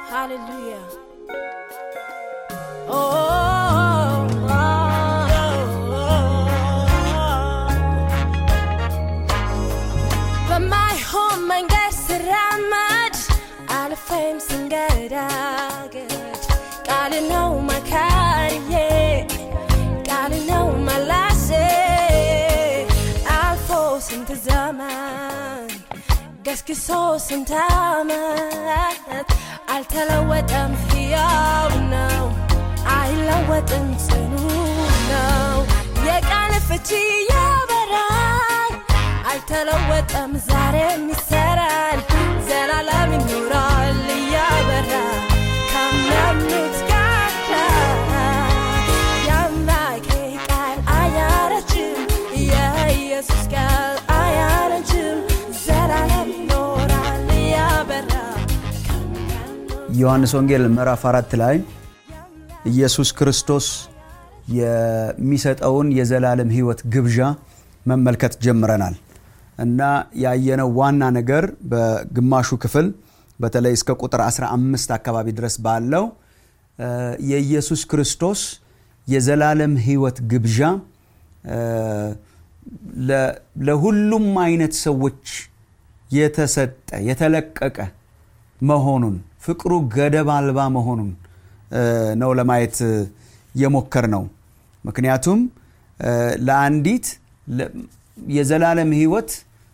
Hallelujah. Oh, oh, oh, በማይሆን መንገድ ስራመድ አልፌም ስንገዳገድ ቃል ነው መካሪዬ ቃል ነው መላሴ አልፎ ስንት ዘመን ገስግሶ ስንት ዓመት አልተለወጠም፣ ሕያው ነው፣ አይለወጥም፣ ጽኑ ነው። የቃል ፍቺ ያበራል፣ አልተለወጠም፣ ዛሬም ይሰራል፣ ዘላለም ይኖራል እያበራ ካመኑት ጋር የአምላኬ ቃል አያረጅም፣ የኢየሱስ ቃል አያረጅም፣ ዘላለም ይኖራል እያበራ ዮሐንስ ወንጌል ምዕራፍ አራት ላይ ኢየሱስ ክርስቶስ የሚሰጠውን የዘላለም ሕይወት ግብዣ መመልከት ጀምረናል እና ያየነው ዋና ነገር በግማሹ ክፍል በተለይ እስከ ቁጥር 15 አካባቢ ድረስ ባለው እ የኢየሱስ ክርስቶስ የዘላለም ሕይወት ግብዣ እ ለ- ለሁሉም አይነት ሰዎች የተሰጠ የተለቀቀ መሆኑን ፍቅሩ ገደብ አልባ መሆኑን እ ነው ለማየት እ የሞከር ነው። ምክንያቱም እ ለአንዲት ለ- የዘላለም ሕይወት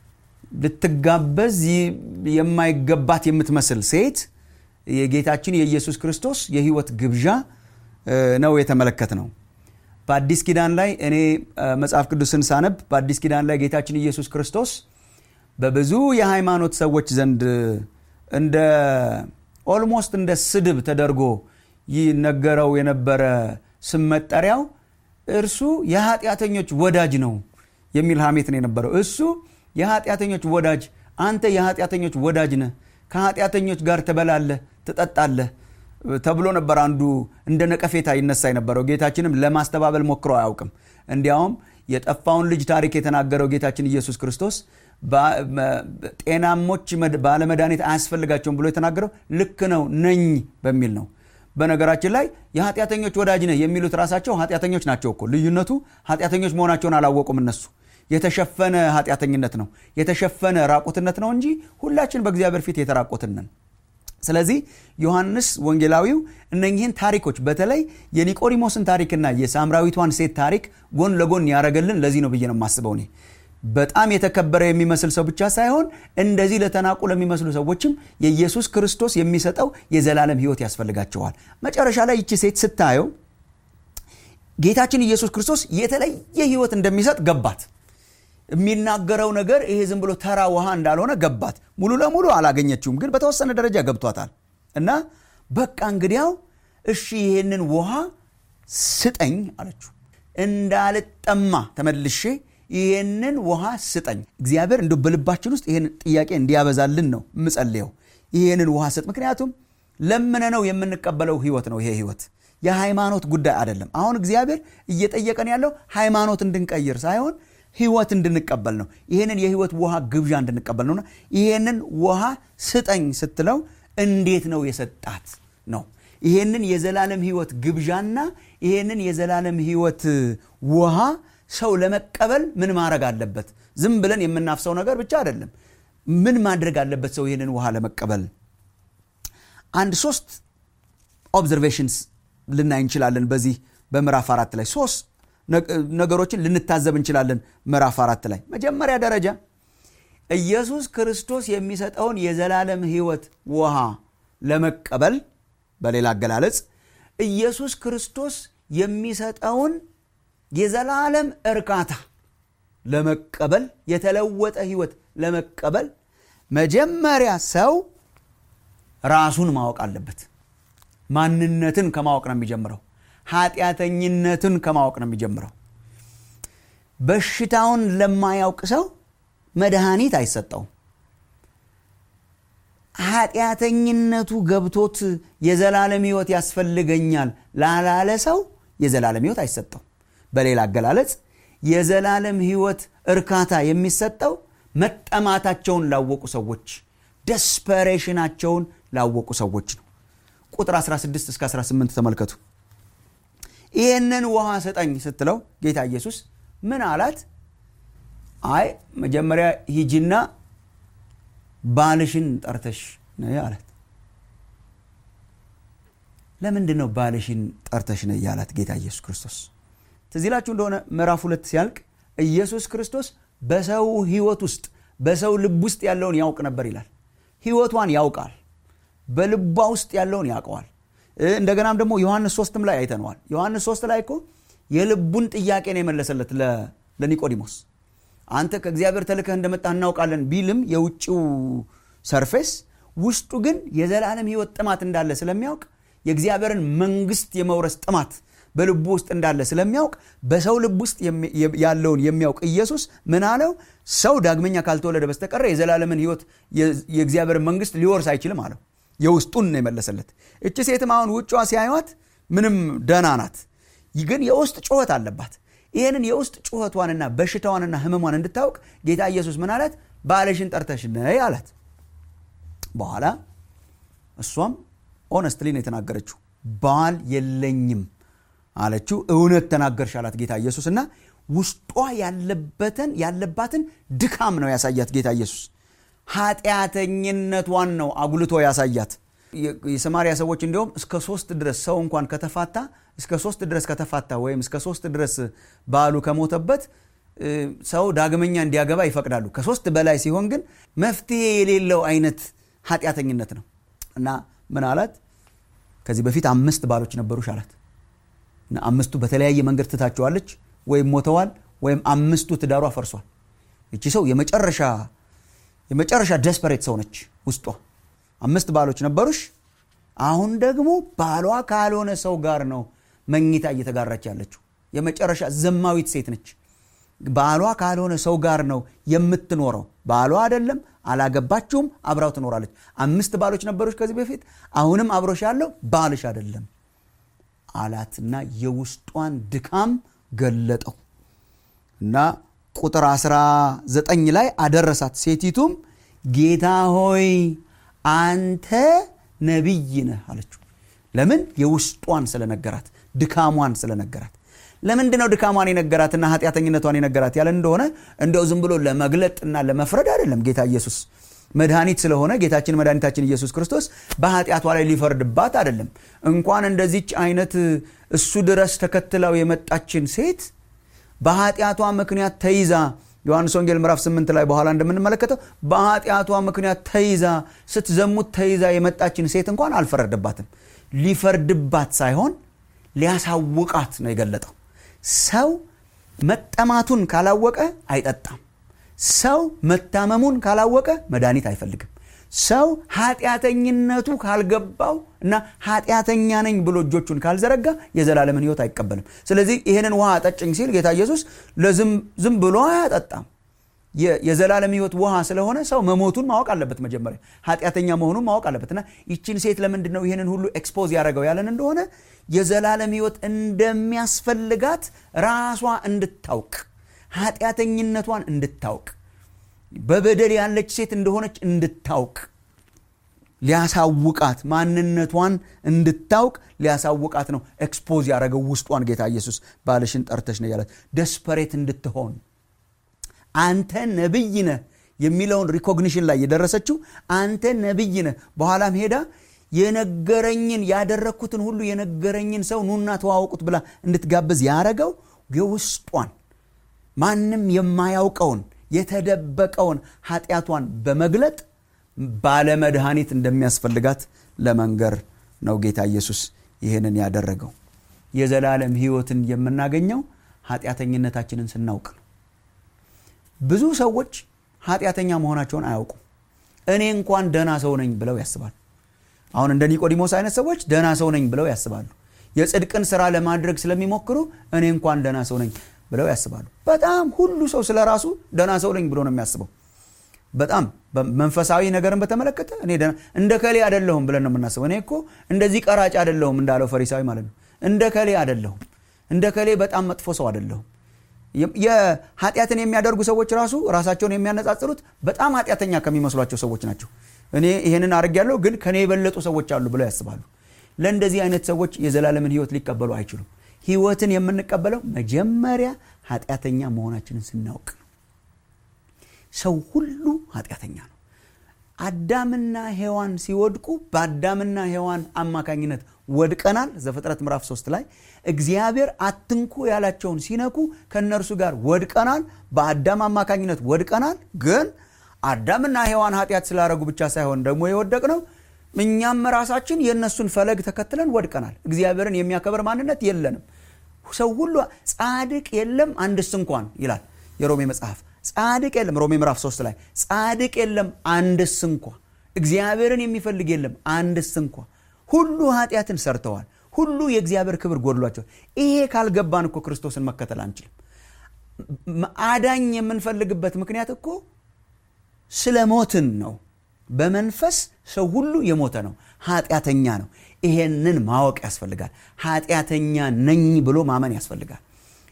ልትጋበዝ ይ- የማይገባት የምትመስል ሴት የጌታችን የኢየሱስ ክርስቶስ የሕይወት ግብዣ እ ነው የተመለከት ነው። በአዲስ ኪዳን ላይ እኔ እ መጽሐፍ ቅዱስን ሳነብ በአዲስ ኪዳን ላይ ጌታችን ኢየሱስ ክርስቶስ በብዙ የሃይማኖት ሰዎች ዘንድ እንደ ኦልሞስት እንደ ስድብ ተደርጎ ይነገረው የነበረ ስም መጠሪያው እርሱ የኃጢአተኞች ወዳጅ ነው የሚል ሐሜት ነው የነበረው። እሱ የኃጢአተኞች ወዳጅ፣ አንተ የኃጢአተኞች ወዳጅ ነህ፣ ከኃጢአተኞች ጋር ትበላለህ፣ ትጠጣለህ ተብሎ ነበር አንዱ እንደ ነቀፌታ ይነሳ የነበረው። ጌታችንም ለማስተባበል ሞክሮ አያውቅም። እንዲያውም የጠፋውን ልጅ ታሪክ የተናገረው ጌታችን ኢየሱስ ክርስቶስ ባ- መ- ጤናሞች መድ- ባለመድኃኒት አያስፈልጋቸውም ብሎ የተናገረው ልክ ነው ነኝ በሚል ነው። በነገራችን ላይ የኃጢአተኞች ወዳጅ ነህ የሚሉት ራሳቸው ኃጢአተኞች ናቸው እኮ። ልዩነቱ ኃጢአተኞች መሆናቸውን አላወቁም እነሱ። የተሸፈነ ኃጢአተኝነት ነው፣ የተሸፈነ ራቁትነት ነው እንጂ ሁላችን በእግዚአብሔር ፊት የተራቆትን ነን። ስለዚህ ዮሐንስ ወንጌላዊው እነኚህን ታሪኮች በተለይ የኒቆዲሞስን ታሪክና የሳምራዊቷን ሴት ታሪክ ጎን ለጎን ያደረገልን ለዚህ ነው ብዬ ነው የማስበው እኔ በጣም የተከበረ የሚመስል ሰው ብቻ ሳይሆን እንደዚህ ለተናቁ ለሚመስሉ ሰዎችም የኢየሱስ ክርስቶስ የሚሰጠው የዘላለም ሕይወት ያስፈልጋቸዋል። መጨረሻ ላይ ይቺ ሴት ስታየው ጌታችን ኢየሱስ ክርስቶስ የተለየ ሕይወት እንደሚሰጥ ገባት። የሚናገረው ነገር ይሄ ዝም ብሎ ተራ ውሃ እንዳልሆነ ገባት። ሙሉ ለሙሉ አላገኘችውም፣ ግን በተወሰነ ደረጃ ገብቷታል። እና በቃ እንግዲያው እሺ ይሄንን ውሃ ስጠኝ አለችው። እንዳልጠማ ተመልሼ ይሄንን ውሃ ስጠኝ። እግዚአብሔር እንደ በልባችን ውስጥ ይሄን ጥያቄ እንዲያበዛልን ነው የምጸልየው። ይሄንን ውሃ ስጥ። ምክንያቱም ለምነነው የምንቀበለው ህይወት ነው። ይሄ ህይወት የሃይማኖት ጉዳይ አይደለም። አሁን እግዚአብሔር እየጠየቀን ያለው ሃይማኖት እንድንቀይር ሳይሆን ህይወት እንድንቀበል ነው። ይህንን የህይወት ውሃ ግብዣ እንድንቀበል ነውና ይህንን ውሃ ስጠኝ ስትለው እንዴት ነው የሰጣት ነው። ይህንን የዘላለም ህይወት ግብዣና ይህንን የዘላለም ህይወት ውሃ ሰው ለመቀበል ምን ማድረግ አለበት? ዝም ብለን የምናፍሰው ነገር ብቻ አይደለም። ምን ማድረግ አለበት ሰው ይህንን ውሃ ለመቀበል? አንድ ሶስት ኦብዘርቬሽንስ ልናይ እንችላለን። በዚህ በምዕራፍ አራት ላይ ሶስት ነገሮችን ልንታዘብ እንችላለን። ምዕራፍ አራት ላይ መጀመሪያ ደረጃ ኢየሱስ ክርስቶስ የሚሰጠውን የዘላለም ህይወት ውሃ ለመቀበል በሌላ አገላለጽ ኢየሱስ ክርስቶስ የሚሰጠውን የዘላለም እርካታ ለመቀበል የተለወጠ ህይወት ለመቀበል መጀመሪያ ሰው ራሱን ማወቅ አለበት። ማንነትን ከማወቅ ነው የሚጀምረው። ኃጢአተኝነትን ከማወቅ ነው የሚጀምረው። በሽታውን ለማያውቅ ሰው መድኃኒት አይሰጠውም። ኃጢአተኝነቱ ገብቶት የዘላለም ህይወት ያስፈልገኛል ላላለ ሰው የዘላለም ህይወት አይሰጠው። በሌላ አገላለጽ የዘላለም ህይወት እርካታ የሚሰጠው መጠማታቸውን ላወቁ ሰዎች፣ ደስፐሬሽናቸውን ላወቁ ሰዎች ነው። ቁጥር 16 እስከ 18 ተመልከቱ ይህንን ውሃ ስጠኝ ስትለው ጌታ ኢየሱስ ምን አላት አይ መጀመሪያ ሂጂና ባልሽን ጠርተሽ ነይ አላት ለምንድን ነው ባልሽን ጠርተሽ ነይ ያላት ጌታ ኢየሱስ ክርስቶስ ትዝ ይላችሁ እንደሆነ ምዕራፍ ሁለት ሲያልቅ ኢየሱስ ክርስቶስ በሰው ህይወት ውስጥ በሰው ልብ ውስጥ ያለውን ያውቅ ነበር ይላል ህይወቷን ያውቃል በልቧ ውስጥ ያለውን ያውቀዋል እንደገናም ደግሞ ዮሐንስ ሶስትም ላይ አይተነዋል ዮሐንስ ሶስት ላይ እኮ የልቡን ጥያቄ ነው የመለሰለት ለኒቆዲሞስ አንተ ከእግዚአብሔር ተልከህ እንደመጣ እናውቃለን ቢልም የውጭው ሰርፌስ ውስጡ ግን የዘላለም ህይወት ጥማት እንዳለ ስለሚያውቅ የእግዚአብሔርን መንግስት የመውረስ ጥማት በልቡ ውስጥ እንዳለ ስለሚያውቅ በሰው ልብ ውስጥ ያለውን የሚያውቅ ኢየሱስ ምን አለው ሰው ዳግመኛ ካልተወለደ በስተቀረ የዘላለምን ህይወት የእግዚአብሔርን መንግስት ሊወርስ አይችልም አለው የውስጡን ነው የመለሰለት እቺ ሴትም አሁን ውጯ ሲያዩት ምንም ደና ናት ግን የውስጥ ጩኸት አለባት ይህንን የውስጥ ጩኸቷንና በሽታዋንና ህመሟን እንድታውቅ ጌታ ኢየሱስ ምን አላት ባለሽን ጠርተሽ ነይ አላት በኋላ እሷም ኦነስትሊ ነው የተናገረችው ባል የለኝም አለችው እውነት ተናገርሽ አላት ጌታ ኢየሱስ እና ውስጧ ያለበትን ያለባትን ድካም ነው ያሳያት ጌታ ኢየሱስ ኃጢአተኝነቷን ነው አጉልቶ ያሳያት የሰማሪያ ሰዎች እንዲሁም እስከ ሶስት ድረስ ሰው እንኳን ከተፋታ እስከ ሶስት ድረስ ከተፋታ ወይም እስከ ሶስት ድረስ ባሉ ከሞተበት ሰው ዳግመኛ እንዲያገባ ይፈቅዳሉ ከሶስት በላይ ሲሆን ግን መፍትሄ የሌለው አይነት ኃጢአተኝነት ነው እና ምን አላት ከዚህ በፊት አምስት ባሎች ነበሩሽ አላት እና አምስቱ በተለያየ መንገድ ትታቸዋለች ወይም ሞተዋል ወይም አምስቱ ትዳሯ ፈርሷል እቺ ሰው የመጨረሻ የመጨረሻ ደስፐሬት ሰው ነች ውስጧ አምስት ባሎች ነበሩሽ አሁን ደግሞ ባሏ ካልሆነ ሰው ጋር ነው መኝታ እየተጋራች ያለችው የመጨረሻ ዘማዊት ሴት ነች ባሏ ካልሆነ ሰው ጋር ነው የምትኖረው ባሏ አይደለም አላገባችሁም አብራው ትኖራለች አምስት ባሎች ነበሮች ከዚህ በፊት አሁንም አብሮሽ ያለው ባልሽ አይደለም አላትና የውስጧን ድካም ገለጠው እና ቁጥር 19 ላይ አደረሳት ሴቲቱም ጌታ ሆይ አንተ ነቢይ ነህ አለችው ለምን የውስጧን ስለነገራት ድካሟን ስለነገራት ለምንድ ነው ድካሟን የነገራትና ኃጢአተኝነቷን የነገራት ያለ እንደሆነ እንደው ዝም ብሎ ለመግለጥና ለመፍረድ አይደለም ጌታ ኢየሱስ መድኃኒት ስለሆነ ጌታችን መድኃኒታችን ኢየሱስ ክርስቶስ በኃጢአቷ ላይ ሊፈርድባት አይደለም እንኳን እንደዚች አይነት እሱ ድረስ ተከትለው የመጣችን ሴት በኃጢአቷ ምክንያት ተይዛ ዮሐንስ ወንጌል ምዕራፍ 8 ላይ በኋላ እንደምንመለከተው በኃጢአቷ ምክንያት ተይዛ ስትዘሙት ተይዛ የመጣችን ሴት እንኳን አልፈረደባትም ሊፈርድባት ሳይሆን ሊያሳውቃት ነው የገለጠው ሰው መጠማቱን ካላወቀ አይጠጣም ሰው መታመሙን ካላወቀ መድኃኒት አይፈልግም ሰው ኃጢአተኝነቱ ካልገባው እና ኃጢአተኛ ነኝ ብሎ እጆቹን ካልዘረጋ የዘላለምን ህይወት አይቀበልም ስለዚህ ይህንን ውሃ አጠጭኝ ሲል ጌታ ኢየሱስ ለዝም ብሎ አያጠጣም የዘላለም ህይወት ውሃ ስለሆነ ሰው መሞቱን ማወቅ አለበት መጀመሪያ ኃጢአተኛ መሆኑን ማወቅ አለበት እና ይችን ሴት ለምንድን ነው ይህንን ሁሉ ኤክስፖዝ ያደረገው ያለን እንደሆነ የዘላለም ህይወት እንደሚያስፈልጋት ራሷ እንድታውቅ ኃጢአተኝነቷን እንድታውቅ በበደል ያለች ሴት እንደሆነች እንድታውቅ ሊያሳውቃት ማንነቷን እንድታውቅ ሊያሳውቃት ነው ኤክስፖዝ ያደረገው ውስጧን ጌታ ኢየሱስ ባልሽን ጠርተሽ ነው ያላት ደስፐሬት እንድትሆን አንተ ነብይ ነህ የሚለውን ሪኮግኒሽን ላይ የደረሰችው አንተ ነብይ ነህ በኋላም ሄዳ የነገረኝን ያደረግኩትን ሁሉ የነገረኝን ሰው ኑና ተዋወቁት ብላ እንድትጋብዝ ያረገው የውስጧን ማንም የማያውቀውን የተደበቀውን ኃጢአቷን በመግለጥ ባለመድኃኒት እንደሚያስፈልጋት ለመንገር ነው ጌታ ኢየሱስ ይህንን ያደረገው የዘላለም ህይወትን የምናገኘው ኃጢአተኝነታችንን ስናውቅ ነው ብዙ ሰዎች ኃጢአተኛ መሆናቸውን አያውቁም እኔ እንኳን ደና ሰው ነኝ ብለው ያስባሉ አሁን እንደ ኒቆዲሞስ አይነት ሰዎች ደና ሰው ነኝ ብለው ያስባሉ የጽድቅን ስራ ለማድረግ ስለሚሞክሩ እኔ እንኳን ደና ሰው ነኝ ብለው ያስባሉ በጣም ሁሉ ሰው ስለ ራሱ ደና ሰው ነኝ ብሎ ነው የሚያስበው በጣም መንፈሳዊ ነገርን በተመለከተ እኔ እንደ ከሌ አደለሁም ብለን ነው የምናስበው እኔ እኮ እንደዚህ ቀራጭ አደለሁም እንዳለው ፈሪሳዊ ማለት ነው እንደ ከሌ አደለሁም እንደ ከሌ በጣም መጥፎ ሰው አደለሁም የኃጢአትን የሚያደርጉ ሰዎች ራሱ ራሳቸውን የሚያነጻጽሩት በጣም ኃጢአተኛ ከሚመስሏቸው ሰዎች ናቸው እኔ ይህንን አድርግ ያለው ግን ከኔ የበለጡ ሰዎች አሉ ብለው ያስባሉ ለእንደዚህ አይነት ሰዎች የዘላለምን ህይወት ሊቀበሉ አይችሉም ህይወትን የምንቀበለው መጀመሪያ ኃጢአተኛ መሆናችንን ስናውቅ ነው ሰው ሁሉ ኃጢአተኛ ነው አዳምና ሔዋን ሲወድቁ በአዳምና ሔዋን አማካኝነት ወድቀናል ዘፍጥረት ምዕራፍ 3 ላይ እግዚአብሔር አትንኩ ያላቸውን ሲነኩ ከእነርሱ ጋር ወድቀናል በአዳም አማካኝነት ወድቀናል ግን አዳምና ሔዋን ኃጢአት ስላረጉ ብቻ ሳይሆን ደግሞ የወደቅ ነው እኛም ራሳችን የእነሱን ፈለግ ተከትለን ወድቀናል እግዚአብሔርን የሚያከብር ማንነት የለንም ሰው ሁሉ ጻድቅ የለም አንድስ እንኳን ይላል የሮሜ መጽሐፍ ጻድቅ የለም ሮሜ ምዕራፍ 3 ላይ ጻድቅ የለም አንድስ እንኳ እግዚአብሔርን የሚፈልግ የለም አንድስ እንኳ ሁሉ ኃጢአትን ሰርተዋል ሁሉ የእግዚአብሔር ክብር ጎድሏቸዋል ይሄ ካልገባን እኮ ክርስቶስን መከተል አንችልም አዳኝ የምንፈልግበት ምክንያት እኮ ስለ ሞትን ነው በመንፈስ ሰው ሁሉ የሞተ ነው ኃጢአተኛ ነው ይሄንን ማወቅ ያስፈልጋል ኃጢአተኛ ነኝ ብሎ ማመን ያስፈልጋል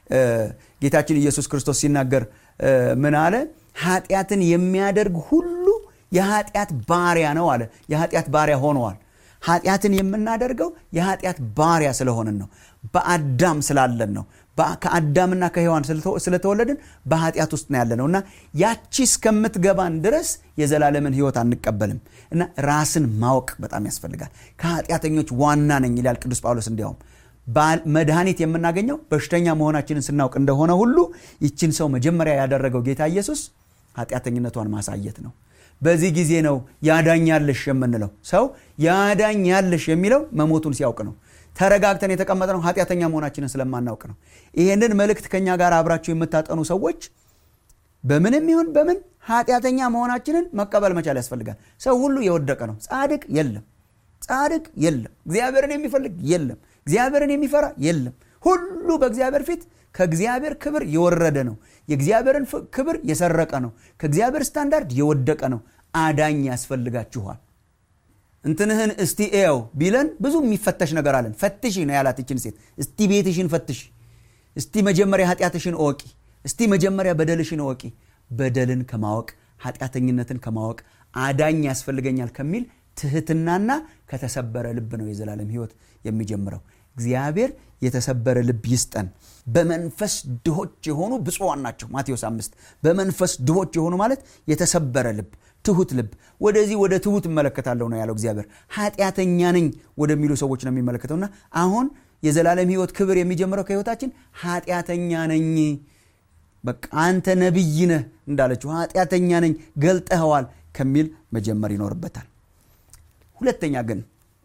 ጌታችን ኢየሱስ ክርስቶስ ሲናገር ምን አለ ኃጢአትን የሚያደርግ ሁሉ የኃጢአት ባሪያ ነው አለ የኃጢአት ባሪያ ሆነዋል ኃጢአትን የምናደርገው የኃጢአት ባሪያ ስለሆንን ነው በአዳም ስላለን ነው ከአዳምና ከሔዋን ስለተወለድን በኃጢአት ውስጥ ነው ያለ ነው እና ያቺ እስከምትገባን ድረስ የዘላለምን ህይወት አንቀበልም እና ራስን ማወቅ በጣም ያስፈልጋል ከኃጢአተኞች ዋና ነኝ ይላል ቅዱስ ጳውሎስ እንዲያውም መድኃኒት የምናገኘው በሽተኛ መሆናችንን ስናውቅ እንደሆነ ሁሉ ይችን ሰው መጀመሪያ ያደረገው ጌታ ኢየሱስ ኃጢአተኝነቷን ማሳየት ነው በዚህ ጊዜ ነው ያዳኛለሽ የምንለው ሰው ያዳኛለሽ የሚለው መሞቱን ሲያውቅ ነው ተረጋግተን የተቀመጥነው ኃጢአተኛ መሆናችንን ስለማናውቅ ነው ይህንን መልእክት ከኛ ጋር አብራችሁ የምታጠኑ ሰዎች በምንም ይሁን በምን ኃጢአተኛ መሆናችንን መቀበል መቻል ያስፈልጋል ሰው ሁሉ የወደቀ ነው ጻድቅ የለም ጻድቅ የለም እግዚአብሔርን የሚፈልግ የለም እግዚአብሔርን የሚፈራ የለም ሁሉ በእግዚአብሔር ፊት ከእግዚአብሔር ክብር የወረደ ነው የእግዚአብሔርን ክብር የሰረቀ ነው ከእግዚአብሔር ስታንዳርድ የወደቀ ነው አዳኝ ያስፈልጋችኋል እንትንህን እስቲ ኤው ቢለን ብዙ የሚፈተሽ ነገር አለን ፈትሺ ነው ያላት ይችን ሴት እስቲ ቤትሽን ፈትሺ እስቲ መጀመሪያ ኃጢአትሽን እወቂ እስቲ መጀመሪያ በደልሽን እወቂ በደልን ከማወቅ ኃጢአተኝነትን ከማወቅ አዳኝ ያስፈልገኛል ከሚል ትህትናና ከተሰበረ ልብ ነው የዘላለም ህይወት የሚጀምረው እግዚአብሔር የተሰበረ ልብ ይስጠን በመንፈስ ድሆች የሆኑ ብፁዋን ናቸው ማቴዎስ አምስት በመንፈስ ድሆች የሆኑ ማለት የተሰበረ ልብ ትሁት ልብ ወደዚህ ወደ ትሁት እመለከታለሁ ነው ያለው እግዚአብሔር ኃጢአተኛ ነኝ ወደሚሉ ሰዎች ነው የሚመለከተውና አሁን የዘላለም ህይወት ክብር የሚጀምረው ከህይወታችን ኃጢአተኛ ነኝ በቃ አንተ ነቢይ ነህ እንዳለችው ኃጢአተኛ ነኝ ገልጠኸዋል ከሚል መጀመር ይኖርበታል ሁለተኛ ግን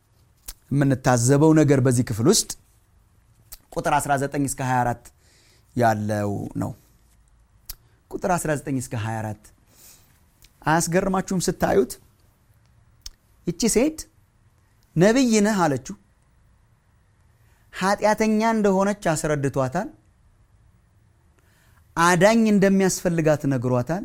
የምንታዘበው ነገር በዚህ ክፍል ውስጥ ቁጥር 19 እስከ 24 ያለው ነው ቁጥር 19 እስከ 24 አያስገርማችሁም ስታዩት ይቺ ሴት ነቢይ ነህ አለችው ኃጢአተኛ እንደሆነች አስረድቷታል አዳኝ እንደሚያስፈልጋት ነግሯታል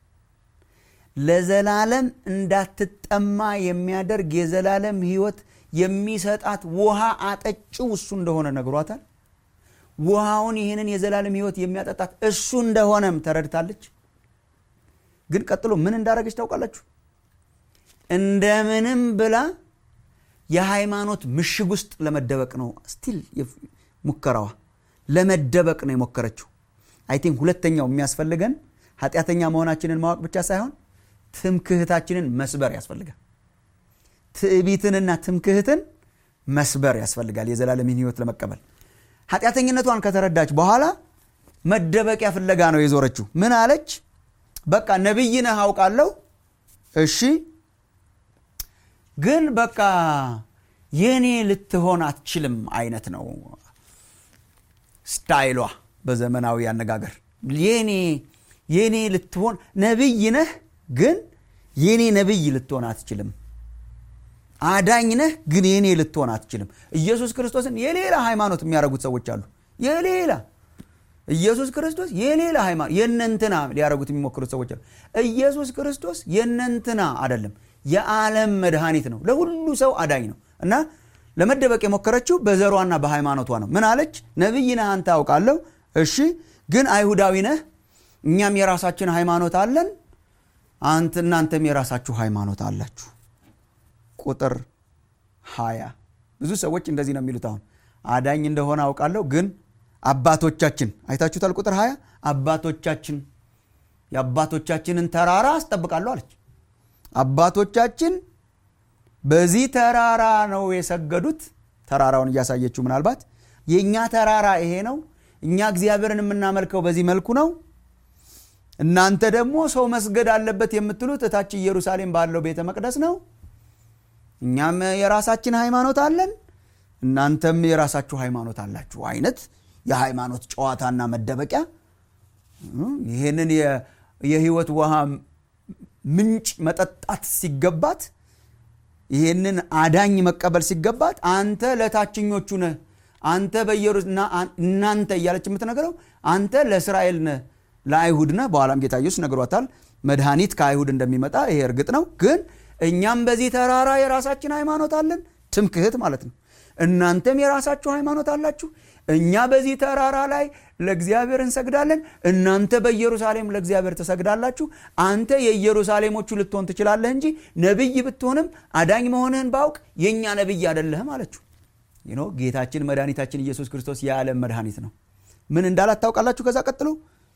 ለዘላለም እንዳትጠማ የሚያደርግ የዘላለም ህይወት የሚሰጣት ውሃ አጠጭው እሱ እንደሆነ ነግሯታል ውሃውን ይህንን የዘላለም ህይወት የሚያጠጣት እሱ እንደሆነም ተረድታለች ግን ቀጥሎ ምን እንዳደረገች ታውቃላችሁ እንደምንም ብላ የሃይማኖት ምሽግ ውስጥ ለመደበቅ ነው ስቲል ሙከራዋ ለመደበቅ ነው የሞከረችው አይ ቲንክ ሁለተኛው የሚያስፈልገን ኃጢአተኛ መሆናችንን ማወቅ ብቻ ሳይሆን ትምክህታችንን መስበር ያስፈልጋል ትዕቢትንና ትምክህትን መስበር ያስፈልጋል የዘላለምን ህይወት ለመቀበል ኃጢአተኝነቷን ከተረዳች በኋላ መደበቂያ ፍለጋ ነው የዞረችው ምን አለች በቃ ነቢይ ነህ አውቃለሁ እሺ ግን በቃ የኔ ልትሆን አትችልም አይነት ነው ስታይሏ በዘመናዊ አነጋገር የኔ የኔ ልትሆን ነቢይ ነህ ግን የኔ ነቢይ ልትሆን አትችልም አዳኝ ነህ ግን የኔ ልትሆን አትችልም ኢየሱስ ክርስቶስን የሌላ ሃይማኖት የሚያደርጉት ሰዎች አሉ የሌላ ኢየሱስ ክርስቶስ የሌላ ሃይማኖት የነንትና ሊያደረጉት የሚሞክሩት ሰዎች አሉ ኢየሱስ ክርስቶስ የነንትና አይደለም የዓለም መድኃኒት ነው ለሁሉ ሰው አዳኝ ነው እና ለመደበቅ የሞከረችው በዘሯና በሃይማኖቷ ነው ምን አለች ነቢይ ነህ አንተ አውቃለሁ እሺ ግን አይሁዳዊ ነህ እኛም የራሳችን ሃይማኖት አለን አንተ እናንተም የራሳችሁ ሃይማኖት አላችሁ ቁጥር 20 ብዙ ሰዎች እንደዚህ ነው የሚሉት አሁን አዳኝ እንደሆነ አውቃለሁ ግን አባቶቻችን አይታችሁታል ቁጥር 20 አባቶቻችን የአባቶቻችንን ተራራ አስጠብቃለሁ አለች አባቶቻችን በዚህ ተራራ ነው የሰገዱት ተራራውን እያሳየችው ምናልባት የእኛ ተራራ ይሄ ነው እኛ እግዚአብሔርን የምናመልከው በዚህ መልኩ ነው እናንተ ደግሞ ሰው መስገድ አለበት የምትሉት እታች ኢየሩሳሌም ባለው ቤተ መቅደስ ነው እኛም የራሳችን ሃይማኖት አለን እናንተም የራሳችሁ ሃይማኖት አላችሁ አይነት የሃይማኖት ጨዋታና መደበቂያ ይህንን የህይወት ውሃ ምንጭ መጠጣት ሲገባት ይህንን አዳኝ መቀበል ሲገባት አንተ ለታችኞቹ ነህ አንተ በኢየሩና እናንተ እያለች የምትነግረው አንተ ለእስራኤል ነህ ለአይሁድ ነህ በኋላም ጌታ ኢየሱስ ነግሯታል መድኃኒት ከአይሁድ እንደሚመጣ ይሄ እርግጥ ነው ግን እኛም በዚህ ተራራ የራሳችን ሃይማኖት አለን ትምክህት ማለት ነው እናንተም የራሳችሁ ሃይማኖት አላችሁ እኛ በዚህ ተራራ ላይ ለእግዚአብሔር እንሰግዳለን እናንተ በኢየሩሳሌም ለእግዚአብሔር ትሰግዳላችሁ አንተ የኢየሩሳሌሞቹ ልትሆን ትችላለህ እንጂ ነቢይ ብትሆንም አዳኝ መሆንህን ባውቅ የእኛ ነቢይ አደለህም አለችው ይኖ ጌታችን መድኃኒታችን ኢየሱስ ክርስቶስ የዓለም መድኃኒት ነው ምን እንዳላት ታውቃላችሁ ከዛ ቀጥሎ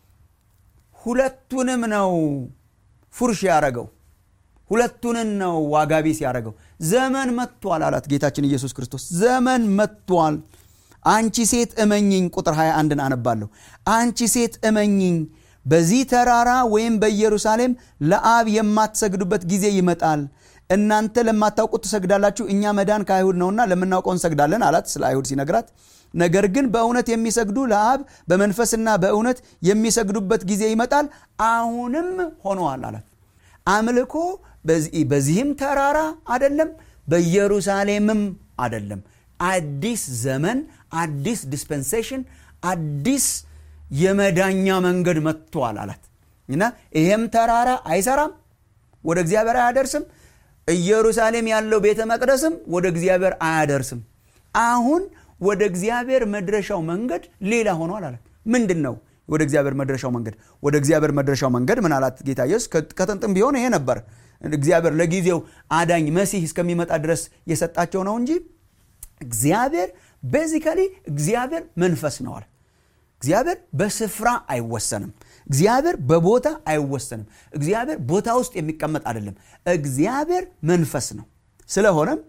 ሁለቱንም ነው ፉርሽ ያረገው ሁለቱንን ነው ዋጋ ቢስ ያደረገው ዘመን መጥቷል አላት ጌታችን ኢየሱስ ክርስቶስ ዘመን መጥቷል አንቺ ሴት እመኝኝ ቁጥር 21ን አነባለሁ አንቺ ሴት እመኝኝ በዚህ ተራራ ወይም በኢየሩሳሌም ለአብ የማትሰግዱበት ጊዜ ይመጣል እናንተ ለማታውቁት ትሰግዳላችሁ እኛ መዳን ከአይሁድ ነውና ለምናውቀው እንሰግዳለን አላት ስለ አይሁድ ሲነግራት ነገር ግን በእውነት የሚሰግዱ ለአብ በመንፈስና በእውነት የሚሰግዱበት ጊዜ ይመጣል አሁንም ሆነዋል አላት አምልኮ በዚህም ተራራ አደለም በኢየሩሳሌምም አደለም አዲስ ዘመን አዲስ ዲስፐንሴሽን አዲስ የመዳኛ መንገድ መጥቷል አላት እና ይሄም ተራራ አይሰራም ወደ እግዚአብሔር አያደርስም ኢየሩሳሌም ያለው ቤተ መቅደስም ወደ እግዚአብሔር አያደርስም አሁን ወደ እግዚአብሔር መድረሻው መንገድ ሌላ ሆኗል አላት ምንድን ነው ወደ እግዚአብሔር መድረሻው መንገድ ወደ እግዚአብሔር መድረሻው መንገድ ምን አላት ጌታ ኢየሱስ ከጥንጥም ቢሆን ይሄ ነበር እግዚአብሔር ለጊዜው አዳኝ መሲህ እስከሚመጣ ድረስ የሰጣቸው ነው እንጂ እግዚአብሔር ቤዚካሊ እግዚአብሔር መንፈስ ነው አለ እግዚአብሔር በስፍራ አይወሰንም እግዚአብሔር በቦታ አይወሰንም እግዚአብሔር ቦታ ውስጥ የሚቀመጥ አይደለም እግዚአብሔር መንፈስ ነው ስለሆነም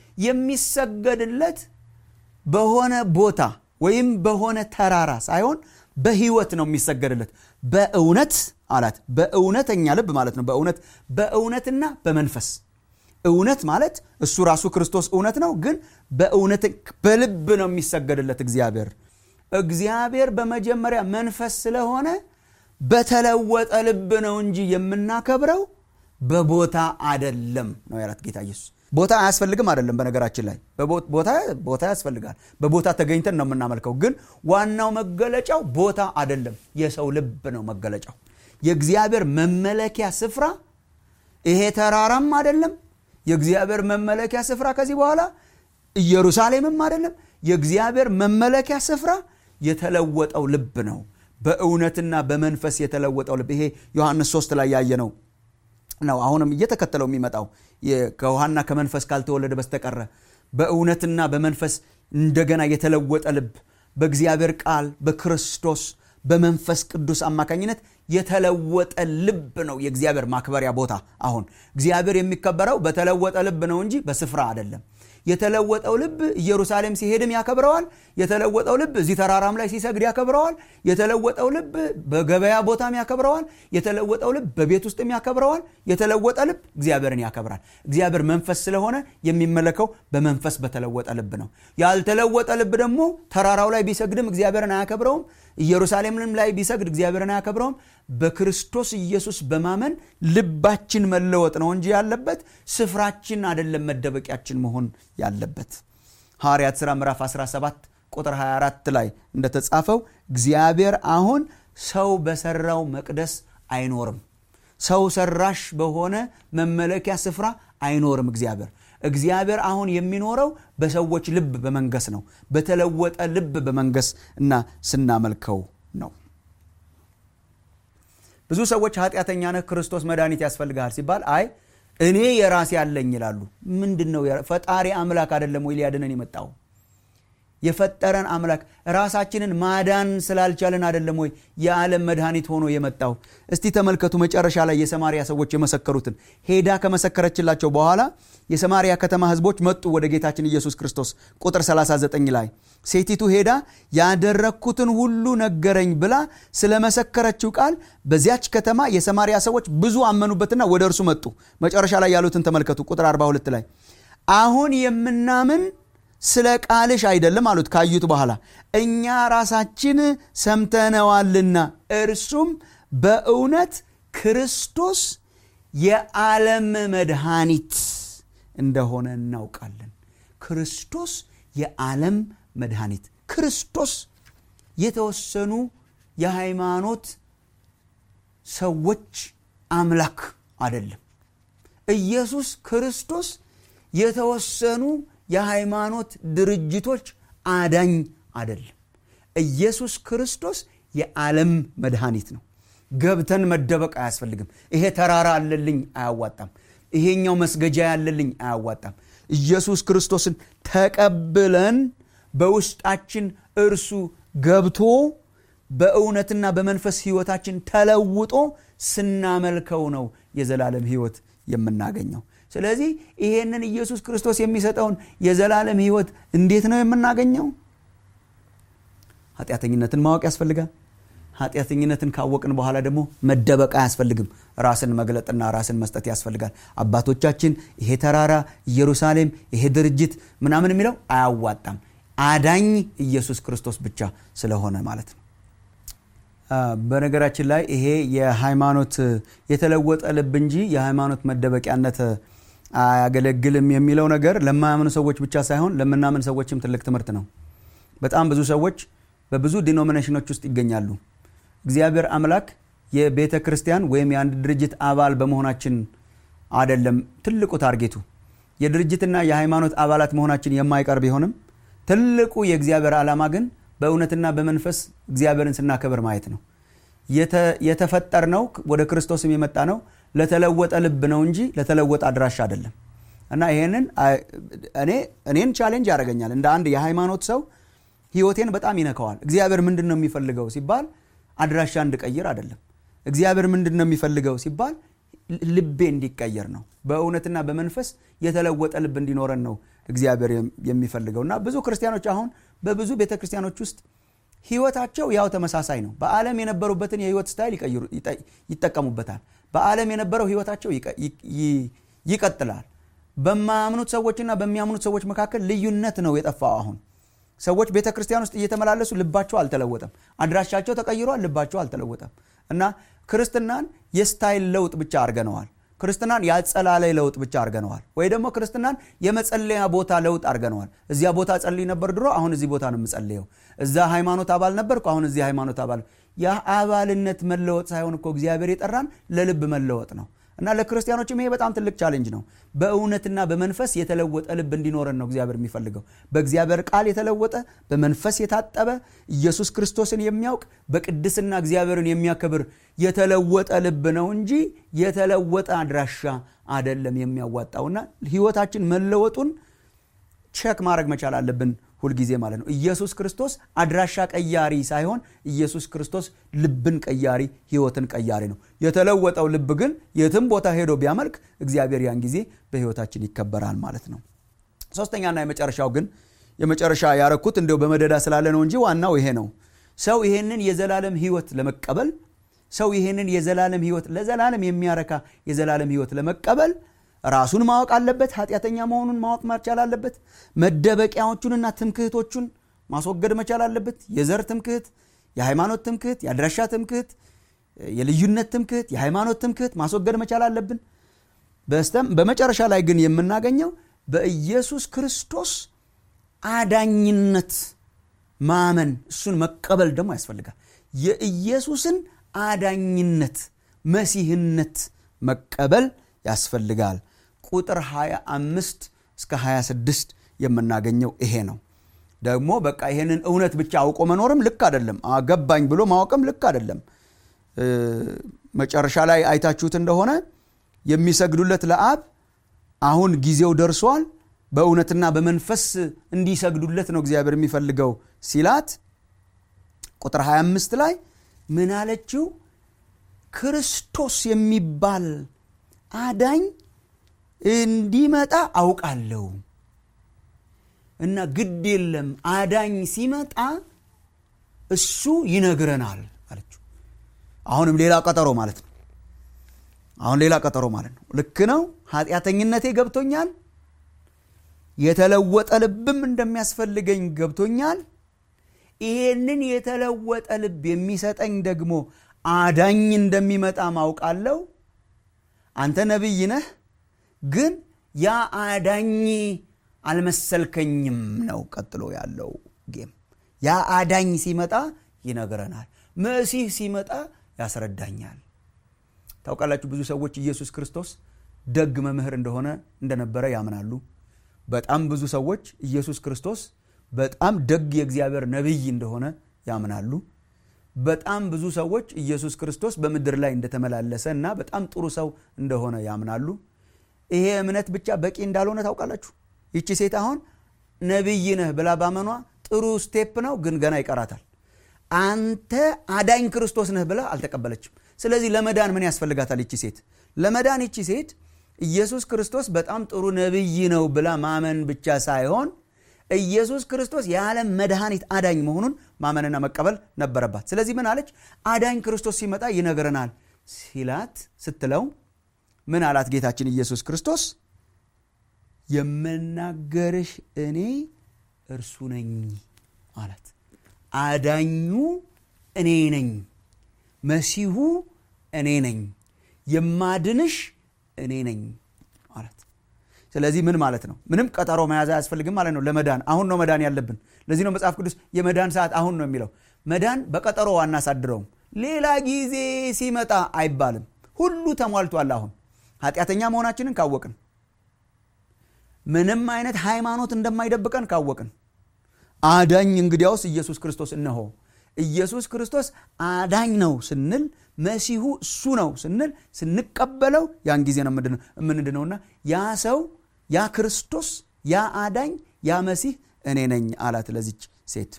የሚሰገድለት በሆነ ቦታ ወይም በሆነ ተራራ ሳይሆን በህይወት ነው የሚሰገድለት በእውነት አላት በእውነተኛ ልብ ማለት ነው በእውነት በእውነትና በመንፈስ እውነት ማለት እሱ ራሱ ክርስቶስ እውነት ነው ግን በእውነት በልብ ነው የሚሰገድለት እግዚአብሔር እግዚአብሔር በመጀመሪያ መንፈስ ስለሆነ በተለወጠ ልብ ነው እንጂ የምናከብረው በቦታ አደለም ነው ያላት ጌታ ኢየሱስ ቦታ አያስፈልግም አይደለም በነገራችን ላይ ቦታ ያስፈልጋል በቦታ ተገኝተን ነው የምናመልከው ግን ዋናው መገለጫው ቦታ አደለም የሰው ልብ ነው መገለጫው የእግዚአብሔር መመለኪያ ስፍራ ይሄ ተራራም አደለም የእግዚአብሔር መመለኪያ ስፍራ ከዚህ በኋላ ኢየሩሳሌምም አይደለም የእግዚአብሔር መመለኪያ ስፍራ የተለወጠው ልብ ነው በእውነትና በመንፈስ የተለወጠው ልብ ይሄ ዮሐንስ 3 ላይ ያየ ነው ነው አሁንም እየተከተለው የሚመጣው ከውሃና ከመንፈስ ካልተወለደ በስተቀረ በእውነትና በመንፈስ እንደገና የተለወጠ ልብ በእግዚአብሔር ቃል በክርስቶስ በመንፈስ ቅዱስ አማካኝነት የተለወጠ ልብ ነው የእግዚአብሔር ማክበሪያ ቦታ አሁን እግዚአብሔር የሚከበረው በተለወጠ ልብ ነው እንጂ በስፍራ አይደለም የተለወጠው ልብ ኢየሩሳሌም ሲሄድም ያከብረዋል የተለወጠው ልብ እዚህ ተራራም ላይ ሲሰግድ ያከብረዋል የተለወጠው ልብ በገበያ ቦታም ያከብረዋል የተለወጠው ልብ በቤት ውስጥም ያከብረዋል የተለወጠ ልብ እግዚአብሔርን ያከብራል እግዚአብሔር መንፈስ ስለሆነ የሚመለከው በመንፈስ በተለወጠ ልብ ነው ያልተለወጠ ልብ ደግሞ ተራራው ላይ ቢሰግድም እግዚአብሔርን አያከብረውም ኢየሩሳሌምም ላይ ቢሰግድ እግዚአብሔርን አያከብረውም በክርስቶስ ኢየሱስ በማመን ልባችን መለወጥ ነው እንጂ ያለበት ስፍራችን አደለም መደበቂያችን መሆን ያለበት ሐዋርያት ሥራ ምዕራፍ 17 ቁጥር 24 ላይ እንደተጻፈው እግዚአብሔር አሁን ሰው በሰራው መቅደስ አይኖርም ሰው ሰራሽ በሆነ መመለኪያ ስፍራ አይኖርም እግዚአብሔር እግዚአብሔር አሁን የሚኖረው በሰዎች ልብ በመንገስ ነው በተለወጠ ልብ በመንገስ እና ስናመልከው ነው ብዙ ሰዎች ኃጢአተኛ ነህ ክርስቶስ መድኃኒት ያስፈልግሃል ሲባል አይ እኔ የራሴ አለኝ ይላሉ ምንድን ነው ፈጣሪ አምላክ አይደለም ወይ ሊያድነን የመጣው የፈጠረን አምላክ ራሳችንን ማዳን ስላልቻለን አይደለም ወይ የዓለም መድኃኒት ሆኖ የመጣው እስቲ ተመልከቱ መጨረሻ ላይ የሰማሪያ ሰዎች የመሰከሩትን ሄዳ ከመሰከረችላቸው በኋላ የሰማሪያ ከተማ ህዝቦች መጡ ወደ ጌታችን ኢየሱስ ክርስቶስ ቁጥር 39 ላይ ሴቲቱ ሄዳ ያደረግኩትን ሁሉ ነገረኝ ብላ ስለመሰከረችው ቃል በዚያች ከተማ የሰማሪያ ሰዎች ብዙ አመኑበትና ወደ እርሱ መጡ መጨረሻ ላይ ያሉትን ተመልከቱ ቁጥር 42 ላይ አሁን የምናምን ስለ ቃልሽ አይደለም አሉት ካዩት በኋላ እኛ ራሳችን ሰምተነዋልና እርሱም በእውነት ክርስቶስ የዓለም መድኃኒት እንደሆነ እናውቃለን ክርስቶስ የዓለም መድኃኒት ክርስቶስ የተወሰኑ የሃይማኖት ሰዎች አምላክ አይደለም ኢየሱስ ክርስቶስ የተወሰኑ የሃይማኖት ድርጅቶች አዳኝ አይደለም ኢየሱስ ክርስቶስ የዓለም መድኃኒት ነው ገብተን መደበቅ አያስፈልግም ይሄ ተራራ አለልኝ አያዋጣም ይሄኛው መስገጃ ያለልኝ አያዋጣም ኢየሱስ ክርስቶስን ተቀብለን በውስጣችን እርሱ ገብቶ በእውነትና በመንፈስ ህይወታችን ተለውጦ ስናመልከው ነው የዘላለም ህይወት የምናገኘው ስለዚህ ይሄንን ኢየሱስ ክርስቶስ የሚሰጠውን የዘላለም ህይወት እንዴት ነው የምናገኘው ኃጢአተኝነትን ማወቅ ያስፈልጋል ኃጢአተኝነትን ካወቅን በኋላ ደግሞ መደበቅ አያስፈልግም ራስን መግለጥና ራስን መስጠት ያስፈልጋል አባቶቻችን ይሄ ተራራ ኢየሩሳሌም ይሄ ድርጅት ምናምን የሚለው አያዋጣም አዳኝ ኢየሱስ ክርስቶስ ብቻ ስለሆነ ማለት ነው በነገራችን ላይ ይሄ የሃይማኖት የተለወጠ ልብ እንጂ የሃይማኖት መደበቂያነት አያገለግልም የሚለው ነገር ለማያምኑ ሰዎች ብቻ ሳይሆን ለምናምን ሰዎችም ትልቅ ትምህርት ነው በጣም ብዙ ሰዎች በብዙ ዲኖሚኔሽኖች ውስጥ ይገኛሉ እግዚአብሔር አምላክ የቤተ ክርስቲያን ወይም የአንድ ድርጅት አባል በመሆናችን አደለም ትልቁ ታርጌቱ የድርጅትና የሃይማኖት አባላት መሆናችን የማይቀር ቢሆንም ትልቁ የእግዚአብሔር ዓላማ ግን በእውነትና በመንፈስ እግዚአብሔርን ስናከብር ማየት ነው የተፈጠር ነው ወደ ክርስቶስም የመጣ ነው ለተለወጠ ልብ ነው እንጂ ለተለወጠ አድራሻ አይደለም እና ይሄንን እኔን ቻሌንጅ ያደርገኛል እንደ አንድ የሃይማኖት ሰው ህይወቴን በጣም ይነከዋል እግዚአብሔር ምንድን ነው የሚፈልገው ሲባል አድራሻ እንድቀይር አይደለም እግዚአብሔር ምንድን ነው የሚፈልገው ሲባል ልቤ እንዲቀየር ነው በእውነትና በመንፈስ የተለወጠ ልብ እንዲኖረን ነው እግዚአብሔር የሚፈልገው እና ብዙ ክርስቲያኖች አሁን በብዙ ቤተ ክርስቲያኖች ውስጥ ህይወታቸው ያው ተመሳሳይ ነው በዓለም የነበሩበትን የህይወት ስታይል ይጠቀሙበታል በዓለም የነበረው ህይወታቸው ይቀጥላል በማያምኑት ሰዎችና በሚያምኑት ሰዎች መካከል ልዩነት ነው የጠፋው አሁን ሰዎች ቤተ ክርስቲያን ውስጥ እየተመላለሱ ልባቸው አልተለወጠም አድራሻቸው ተቀይሯል ልባቸው አልተለወጠም እና ክርስትናን የስታይል ለውጥ ብቻ አድርገነዋል ክርስትናን ያጸላለይ ለውጥ ብቻ አድርገነዋል ወይ ደግሞ ክርስትናን የመጸለያ ቦታ ለውጥ አድርገነዋል እዚያ ቦታ ጸልይ ነበር ድሮ አሁን እዚህ ቦታ ነው የምጸልየው እዛ ሃይማኖት አባል ነበርኩ አሁን እዚህ ሃይማኖት አባል የአባልነት መለወጥ ሳይሆን እኮ እግዚአብሔር የጠራን ለልብ መለወጥ ነው እና ለክርስቲያኖችም ይሄ በጣም ትልቅ ቻሌንጅ ነው በእውነትና በመንፈስ የተለወጠ ልብ እንዲኖረን ነው እግዚአብሔር የሚፈልገው በእግዚአብሔር ቃል የተለወጠ በመንፈስ የታጠበ ኢየሱስ ክርስቶስን የሚያውቅ በቅድስና እግዚአብሔርን የሚያከብር የተለወጠ ልብ ነው እንጂ የተለወጠ አድራሻ አደለም የሚያዋጣውና ህይወታችን መለወጡን ቸክ ማድረግ መቻል አለብን ሁልጊዜ ማለት ነው ኢየሱስ ክርስቶስ አድራሻ ቀያሪ ሳይሆን ኢየሱስ ክርስቶስ ልብን ቀያሪ ህይወትን ቀያሪ ነው የተለወጠው ልብ ግን የትም ቦታ ሄዶ ቢያመልክ እግዚአብሔር ያን ጊዜ በህይወታችን ይከበራል ማለት ነው ሶስተኛና የመጨረሻው ግን የመጨረሻ ያረኩት እንዲው በመደዳ ስላለ ነው እንጂ ዋናው ይሄ ነው ሰው ይሄንን የዘላለም ህይወት ለመቀበል ሰው ይሄንን የዘላለም ህይወት ለዘላለም የሚያረካ የዘላለም ህይወት ለመቀበል ራሱን ማወቅ አለበት ኃጢአተኛ መሆኑን ማወቅ መቻል አለበት መደበቂያዎቹንና ትምክህቶቹን ማስወገድ መቻል አለበት የዘር ትምክህት የሃይማኖት ትምክህት የአድራሻ ትምክህት የልዩነት ትምክህት የሃይማኖት ትምክህት ማስወገድ መቻል አለብን በስተም በመጨረሻ ላይ ግን የምናገኘው በኢየሱስ ክርስቶስ አዳኝነት ማመን እሱን መቀበል ደግሞ ያስፈልጋል የኢየሱስን አዳኝነት መሲህነት መቀበል ያስፈልጋል ቁጥር 25 እስከ 26 የምናገኘው ይሄ ነው ደግሞ በቃ ይሄንን እውነት ብቻ አውቆ መኖርም ልክ አይደለም አገባኝ ብሎ ማወቅም ልክ አይደለም መጨረሻ ላይ አይታችሁት እንደሆነ የሚሰግዱለት ለአብ አሁን ጊዜው ደርሷል በእውነትና በመንፈስ እንዲሰግዱለት ነው እግዚአብሔር የሚፈልገው ሲላት ቁጥር 25 ላይ ምን አለችው ክርስቶስ የሚባል አዳኝ እንዲመጣ አውቃለሁ እና ግድ የለም አዳኝ ሲመጣ እሱ ይነግረናል አለችው አሁንም ሌላ ቀጠሮ ማለት ነው አሁን ሌላ ቀጠሮ ማለት ነው ልክ ነው ኃጢአተኝነቴ ገብቶኛል የተለወጠ ልብም እንደሚያስፈልገኝ ገብቶኛል ይሄንን የተለወጠ ልብ የሚሰጠኝ ደግሞ አዳኝ እንደሚመጣ ማውቃለሁ አንተ ነቢይ ነህ ግን ያ አዳኝ አልመሰልከኝም ነው ቀጥሎ ያለው ጌም ያ አዳኝ ሲመጣ ይነግረናል መሲህ ሲመጣ ያስረዳኛል ታውቃላችሁ ብዙ ሰዎች ኢየሱስ ክርስቶስ ደግ መምህር እንደሆነ እንደነበረ ያምናሉ በጣም ብዙ ሰዎች ኢየሱስ ክርስቶስ በጣም ደግ የእግዚአብሔር ነቢይ እንደሆነ ያምናሉ በጣም ብዙ ሰዎች ኢየሱስ ክርስቶስ በምድር ላይ እንደተመላለሰ እና በጣም ጥሩ ሰው እንደሆነ ያምናሉ ይሄ እምነት ብቻ በቂ እንዳልሆነ ታውቃላችሁ ይቺ ሴት አሁን ነቢይ ነህ ብላ ባመኗ ጥሩ ስቴፕ ነው ግን ገና ይቀራታል አንተ አዳኝ ክርስቶስ ነህ ብላ አልተቀበለችም ስለዚህ ለመዳን ምን ያስፈልጋታል ይቺ ሴት ለመዳን ይቺ ሴት ኢየሱስ ክርስቶስ በጣም ጥሩ ነቢይ ነው ብላ ማመን ብቻ ሳይሆን ኢየሱስ ክርስቶስ የዓለም መድኃኒት አዳኝ መሆኑን ማመንና መቀበል ነበረባት ስለዚህ ምን አለች አዳኝ ክርስቶስ ሲመጣ ይነግረናል ሲላት ስትለው ምን አላት ጌታችን ኢየሱስ ክርስቶስ የምናገርሽ እኔ እርሱ ነኝ አላት አዳኙ እኔ ነኝ መሲሁ እኔ ነኝ የማድንሽ እኔ ነኝ አላት ስለዚህ ምን ማለት ነው ምንም ቀጠሮ መያዝ አያስፈልግም ማለት ነው ለመዳን አሁን ነው መዳን ያለብን ለዚህ ነው መጽሐፍ ቅዱስ የመዳን ሰዓት አሁን ነው የሚለው መዳን በቀጠሮ አናሳድረውም ሌላ ጊዜ ሲመጣ አይባልም ሁሉ ተሟልቷል አሁን ኃጢአተኛ መሆናችንን ካወቅን ምንም አይነት ሃይማኖት እንደማይደብቀን ካወቅን አዳኝ እንግዲያውስ ኢየሱስ ክርስቶስ እነሆ ኢየሱስ ክርስቶስ አዳኝ ነው ስንል መሲሁ እሱ ነው ስንል ስንቀበለው ያን ጊዜ ነው የምንድነውና ያ ሰው ያ ክርስቶስ ያ አዳኝ ያ መሲህ እኔ ነኝ አላት ለዚች ሴት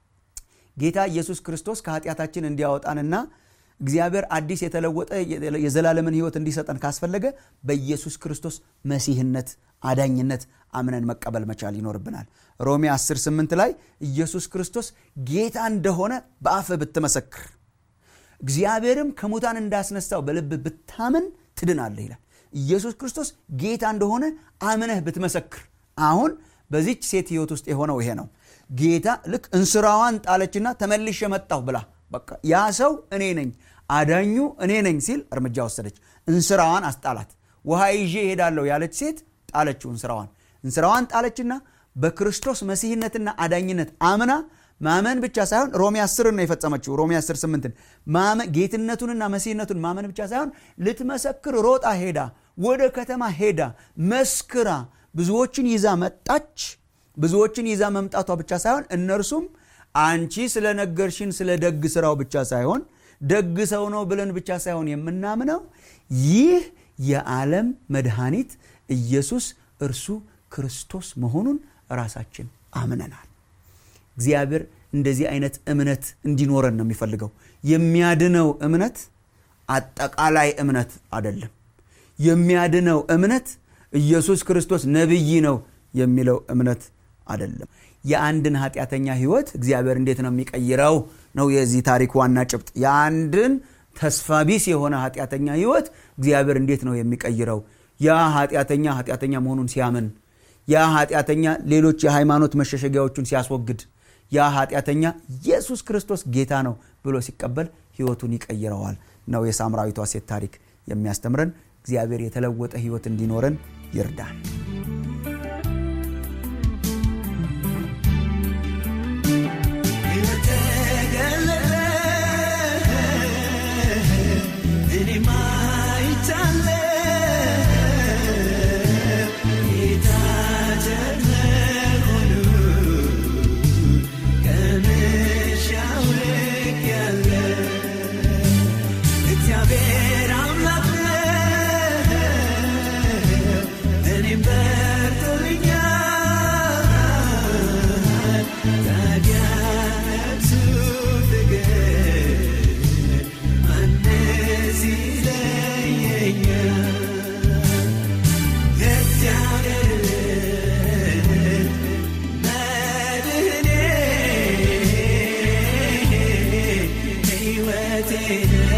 ጌታ ኢየሱስ ክርስቶስ ከኃጢአታችን እንዲያወጣንና እግዚአብሔር አዲስ የተለወጠ የዘላለምን ህይወት እንዲሰጠን ካስፈለገ በኢየሱስ ክርስቶስ መሲህነት አዳኝነት አምነን መቀበል መቻል ይኖርብናል ሮሜ 10 8 ላይ ኢየሱስ ክርስቶስ ጌታ እንደሆነ በአፍ ብትመሰክር እግዚአብሔርም ከሙታን እንዳስነሳው በልብ ብታምን ትድናለህ ይላል ኢየሱስ ክርስቶስ ጌታ እንደሆነ አምነህ ብትመሰክር አሁን በዚች ሴት ህይወት ውስጥ የሆነው ይሄ ነው ጌታ ልክ እንስራዋን ጣለችና ተመልሼ መጣሁ ብላ በቃ ያ ሰው እኔ ነኝ አዳኙ እኔ ነኝ ሲል እርምጃ ወሰደች እንስራዋን አስጣላት ውሃ ይዤ ይሄዳለሁ ያለች ሴት ጣለችው እንስራዋን እንስራዋን ጣለችና በክርስቶስ መሲህነትና አዳኝነት አምና ማመን ብቻ ሳይሆን ሮሜ 10 ነው የፈጸመችው ሮሜ 10 8 ጌትነቱንና መሲህነቱን ማመን ብቻ ሳይሆን ልትመሰክር ሮጣ ሄዳ ወደ ከተማ ሄዳ መስክራ ብዙዎችን ይዛ መጣች ብዙዎችን ይዛ መምጣቷ ብቻ ሳይሆን እነርሱም አንቺ ስለነገርሽን ስለ ደግ ስራው ብቻ ሳይሆን ደግ ሰው ነው ብለን ብቻ ሳይሆን የምናምነው ይህ የዓለም መድኃኒት ኢየሱስ እርሱ ክርስቶስ መሆኑን ራሳችን አምነናል እግዚአብሔር እንደዚህ አይነት እምነት እንዲኖረን ነው የሚፈልገው የሚያድነው እምነት አጠቃላይ እምነት አይደለም የሚያድነው እምነት ኢየሱስ ክርስቶስ ነቢይ ነው የሚለው እምነት አይደለም የአንድን ኃጢአተኛ ህይወት እግዚአብሔር እንዴት ነው የሚቀይረው ነው የዚህ ታሪክ ዋና ጭብጥ የአንድን ተስፋ ቢስ የሆነ ኃጢአተኛ ህይወት እግዚአብሔር እንዴት ነው የሚቀይረው ያ ኃጢአተኛ ኃጢአተኛ መሆኑን ሲያምን ያ ኃጢአተኛ ሌሎች የሃይማኖት መሸሸጊያዎቹን ሲያስወግድ ያ ኃጢአተኛ ኢየሱስ ክርስቶስ ጌታ ነው ብሎ ሲቀበል ህይወቱን ይቀይረዋል ነው የሳምራዊቷ ሴት ታሪክ የሚያስተምረን እግዚአብሔር የተለወጠ ህይወት እንዲኖረን ይርዳል እግዚአብሔር አምላክ እኔ ሄደ